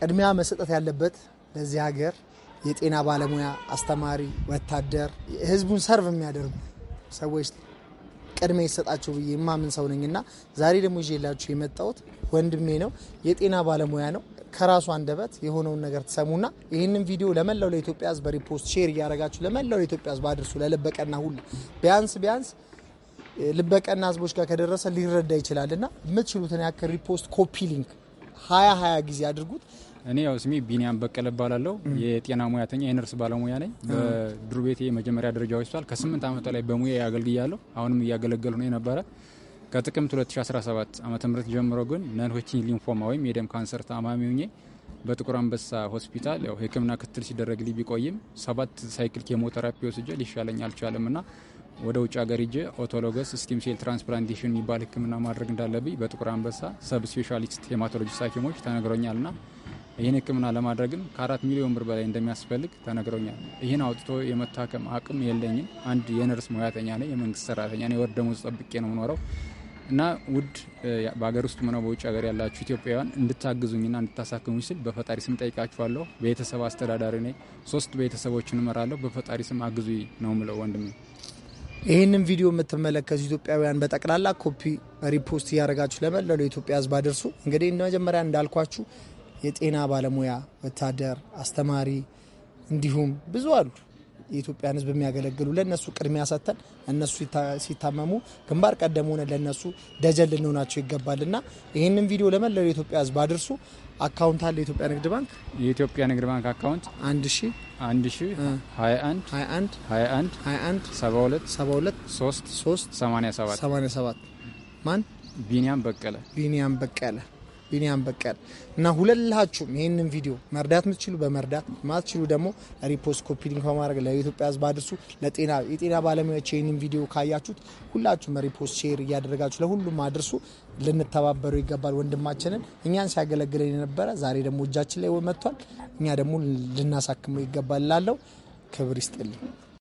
ቅድሚያ መሰጠት ያለበት ለዚህ ሀገር የጤና ባለሙያ፣ አስተማሪ፣ ወታደር፣ ህዝቡን ሰርቭ የሚያደርጉ ሰዎች ቅድሚያ ይሰጣቸው ብዬ የማምን ሰው ነኝ እና ዛሬ ደግሞ ይዤላችሁ የመጣሁት ወንድሜ ነው። የጤና ባለሙያ ነው። ከራሱ አንደበት የሆነውን ነገር ትሰሙና ይህንን ቪዲዮ ለመላው ለኢትዮጵያ ህዝብ በሪፖስት ሼር እያደረጋችሁ ለመላው ለኢትዮጵያ ህዝብ አድርሱ። ለልበቀና ሁሉ ቢያንስ ቢያንስ ልበቀና ህዝቦች ጋር ከደረሰ ሊረዳ ይችላል እና የምትችሉትን ያክል ሪፖስት ኮፒ ሊንክ ሀያ ሀያ ጊዜ አድርጉት። እኔ ያው ስሜ ቢኒያም በቀለ እባላለሁ። የጤና ሙያተኛ የነርስ ባለሙያ ነኝ። በድሩ ቤቴ የመጀመሪያ ደረጃ ሆስፒታል ከስምንት ዓመት ላይ በሙያ ያገልግያለሁ። አሁንም እያገለገሉ ነው የነበረ ከጥቅምት 2017 ዓ ም ጀምሮ ግን ነን ሆድኪን ሊንፎማ ወይም የደም ካንሰር ታማሚ ሆኜ በጥቁር አንበሳ ሆስፒታል ያው ሕክምና ክትል ሲደረግልኝ ቢቆይም ሰባት ሳይክል ኬሞቴራፒ ወስጄ ሊሻለኝ አልቻለም እና ወደ ውጭ ሀገር ሂጄ ኦቶሎገስ ስቲም ሴል ትራንስፕላንቴሽን የሚባል ሕክምና ማድረግ እንዳለብኝ በጥቁር አንበሳ ሰብ ስፔሻሊስት ሄማቶሎጂስት ሐኪሞች ተነግሮኛል ና ይህን ሕክምና ለማድረግም ከአራት ሚሊዮን ብር በላይ እንደሚያስፈልግ ተነግሮኛል። ይህን አውጥቶ የመታከም አቅም የለኝም። አንድ የነርስ ሙያተኛ ነኝ፣ የመንግስት ሰራተኛ ነኝ። የወር ደመወዝ ጠብቄ ነው የምኖረው እና ውድ በሀገር ውስጥ ሆነ በውጭ ሀገር ያላችሁ ኢትዮጵያውያን እንድታግዙኝና እንድታሳክሙኝ ስል በፈጣሪ ስም ጠይቃችኋለሁ። ቤተሰብ አስተዳዳሪ ነኝ። ሶስት ቤተሰቦችን እመራለሁ። በፈጣሪ ስም አግዙኝ ነው ምለው ወንድሜ። ይህንን ቪዲዮ የምትመለከቱ ኢትዮጵያውያን በጠቅላላ ኮፒ ሪፖስት እያደረጋችሁ ለመላው ለኢትዮጵያ ህዝብ አድርሱ። እንግዲህ መጀመሪያ እንዳልኳችሁ የጤና ባለሙያ፣ ወታደር፣ አስተማሪ እንዲሁም ብዙ አሉ የኢትዮጵያን ህዝብ የሚያገለግሉ ለእነሱ ቅድሚያ ሰጥተን እነሱ ሲታመሙ ግንባር ቀደም ሆነ ለእነሱ ደጀን ልንሆናቸው ይገባል እና ይህንን ቪዲዮ ለመላው የኢትዮጵያ ህዝብ አድርሱ። አካውንት አለ የኢትዮጵያ ንግድ ባንክ የኢትዮጵያ ንግድ ባንክ አካውንት አንድ ሺ አንድ ሺ ሀያ አንድ ሀያ አንድ ሀያ አንድ ሀያ አንድ ሰባ ሁለት ሰባ ሁለት ሶስት ሶስት ሰማኒያ ሰባት ሰማኒያ ሰባት ማን ቢኒያም በቀለ ቢኒያም በቀለ ቢኒያም በቀለ እና ሁለላችሁም ይህንን ቪዲዮ መርዳት የምትችሉ በመርዳት ማትችሉ ደግሞ ሪፖስት ኮፒ ሊንክ በማድረግ ለኢትዮጵያ ህዝብ አድርሱ። ለጤና የጤና ባለሙያዎች ይህንን ቪዲዮ ካያችሁት ሁላችሁም ሪፖስት ሼር እያደረጋችሁ ለሁሉም አድርሱ። ልንተባበሩ ይገባል። ወንድማችንን እኛን ሲያገለግለን የነበረ ዛሬ ደግሞ እጃችን ላይ መጥቷል። እኛ ደግሞ ልናሳክመው ይገባል ላለው ክብር ይስጥልኝ።